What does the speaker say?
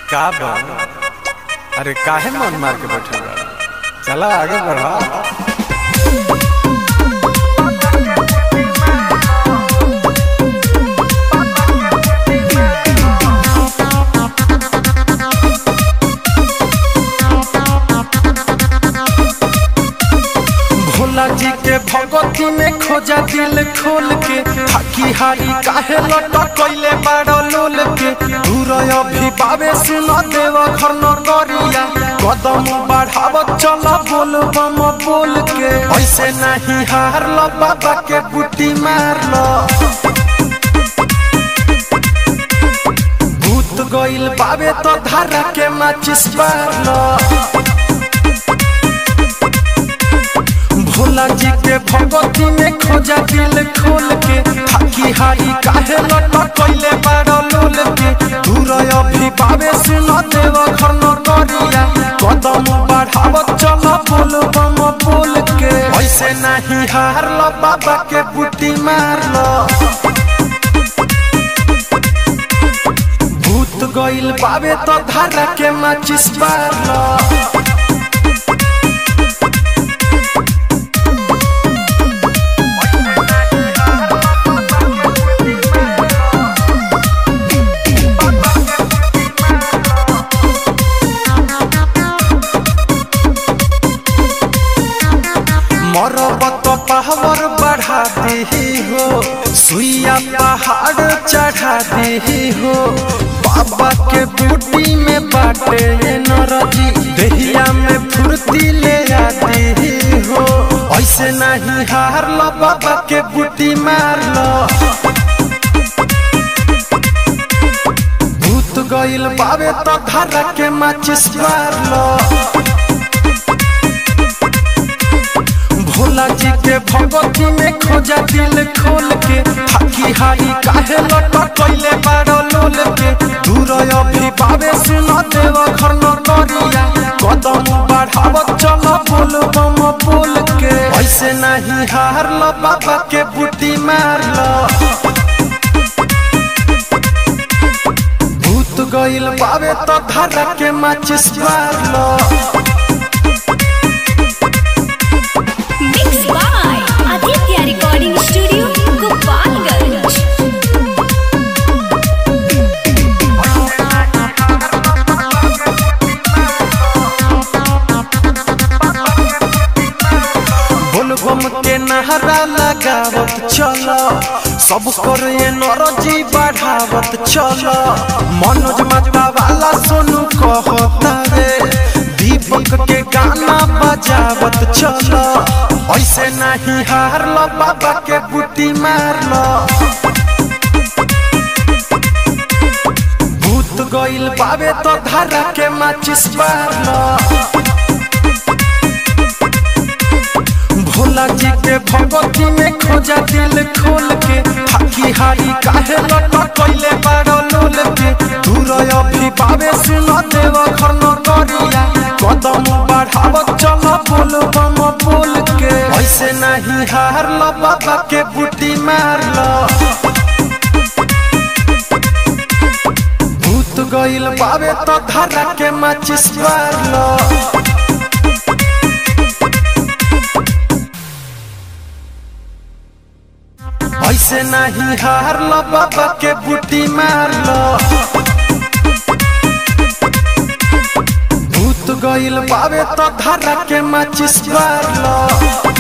का बा अरे काहे मन मार के बैठल बा चला आगे बढ़ा भोला जी के भगवती में खोजा दिल खोल के हाकी हारी काहे लटकैले बाड़ो लोल के दूर अभी बाबे सुन देव घर न करिया कदम बढ़ाव चल बोल बम बोल के ऐसे नहीं हार लो बाबा के बुटी मार लो भूत गइल बाबे तो धारा के माचिस बार लो भोला जी के भगवती में खोजा दिल खोल के थाकी हारी काहे लटकैले बाड़ो लोल के दूर अभी पावे सुन देव घर न करिया कदम बढ़ाव चल बोल बम बोल के ऐसे नहीं हार लो बाबा के बुटी मार लो भूत गइल बाबे तो धारा के माचिस बार लो मरबत पावर बढ़ा दे हो सुइया पहाड़ चढ़ा दे हो बाबा के बूटी में बाटे ये नरजी दहिया में फुर्ती ले आते हो ऐसे नहीं हार लो बाबा के बूटी मार लो भूत गइल बाबे तो धारा के माचिस मार लो भोला जी के भगवती में खोजा दिल खोल के हाकी हारी काहे लटकैले बाड़ो लोल के दूर अभी पावे सुन देव घर न करिया कदम बढ़ाव चल बोल बम बोल के ऐसे नहीं हार लो बाबा के बुटी मार लो भूत गइल बाबे तो धारा के माचिस मार लो Mixed by Aditya Recording Studio, Gopalganj. बोलबम के नहरा लगावत चलो सब कर ये नरजी बढ़ावत चलो मनोज माता वाला सोनू कहता रे दीपक के गाना बजावत चलो ऐसे नहीं हार लो बाबा के बुटी मार लो भूत गइल बाबे तो धारा के माचिस मार लो भोला जी के भगवती में खोजा दिल खोल के हाकी हारी काहे लटकैले बाड़ो लोल के दूर अभी पावे सुन देव घर न करिया कदम बढ़ाव चल बोल बम बोल के ऐसे नहीं हार लो बाबा के बुटी मार लो भूत गइल बाबे तो धारा के माचिस मार लो ऐसे नहीं हार लो बाबा के बुटी मार लो भूत गइल बाबे तो धारा के माचिस मार लो